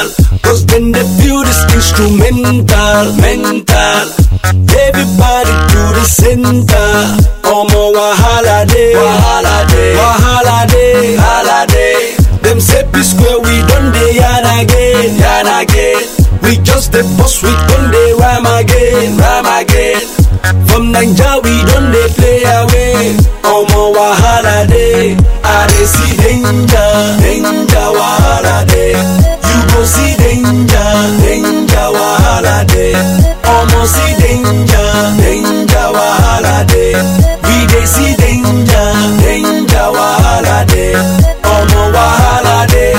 Cause when they feel this instrumental, mental. Everybody to the center. Omo wahala day, wahala day, wahala day, wahala day. Them say P square we done dey yarn again, yarn again. We just the boss, we done dey rhyme again, rhyme again. From Naija we done dey play away. Omo wahala day, I dey see danger, danger wahala day. You go see danger, danger wahala day. Omo see danger, danger wahala day. We dey see danger, danger wahala day. Omo wahala day,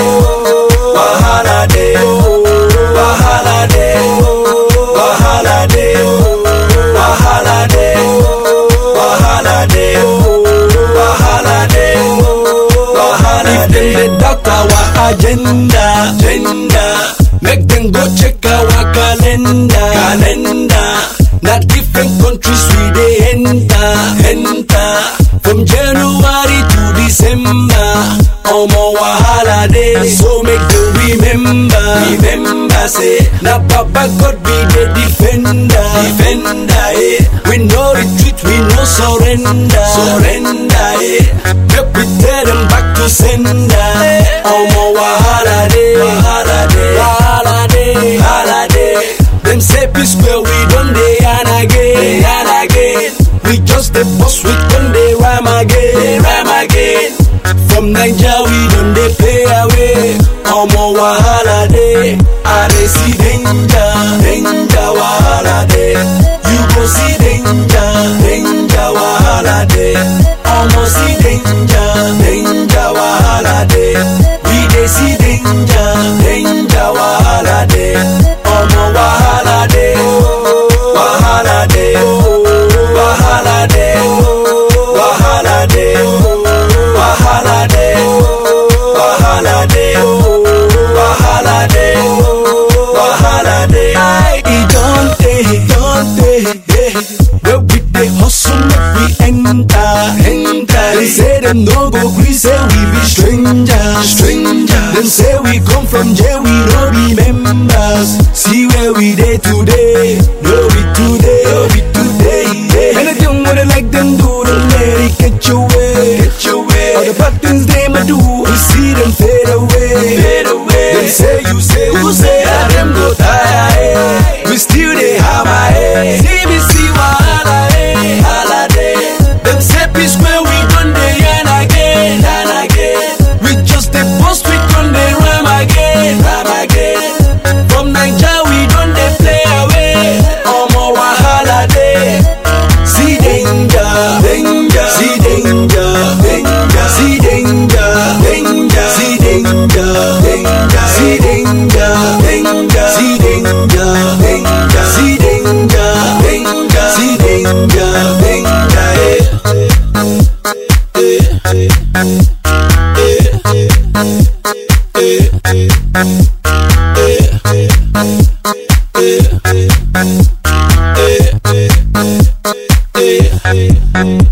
wahala day, wahala day, wahala day, wahala day, wahala day, wahala day, wahala day. If them dey doubt our agenda, agenda, make them go check our calendar, calendar. Na different countries we dey enter, enter. From January to December, omo wahala dey. So make them remember, remember say na Baba God be the defender, defender. Eh. We no retreat, we no surrender, surrender. Eh. Make we tell them back to sender. Omo wahala dey, wahala dey, wahala dey, wahala dey. Them say P square we done dey yarn again, yarn again. We just the boss, we done dey rhyme again, rhyme again. From Naija we done dey play away. Omo wahala dey, I dey see danger, danger wahala dey. You go see danger, danger wahala dey. Omo see danger, danger wahala dey. We dey see danger, danger wahala dey. Omo wahala dey, wahala dey, wahala dey, wahala dey, wahala dey, wahala dey, wahala dey, wahala dey. E don tey, don tey, eh, wey we dey hustle make we enter, enter. Dem say dem no go gree say we be strangers, strangers. Dem say we come from jail, we no be members. See where we dey today, no be today, no be today. Yeah. Anything what they like them do, don't let it get your way, get your way. All the bad things they might do, we see them fade away, fade away. Them say you say, who say that them go tire? Eh. We still dey hammer, eh. See me see wahala, eh. Wahala dey. Them say P square we done dey yarn again, yarn again. We just dey post, we done dey rhyme again, rhyme again. From Naija we done dey play away. Omo wahala dey. See danger, danger, see danger, danger, see danger, danger, see danger, danger, see danger, danger, see danger, danger, see danger, danger, see danger, danger. Eh. Eh. Eh. Eh. Eh. Eh.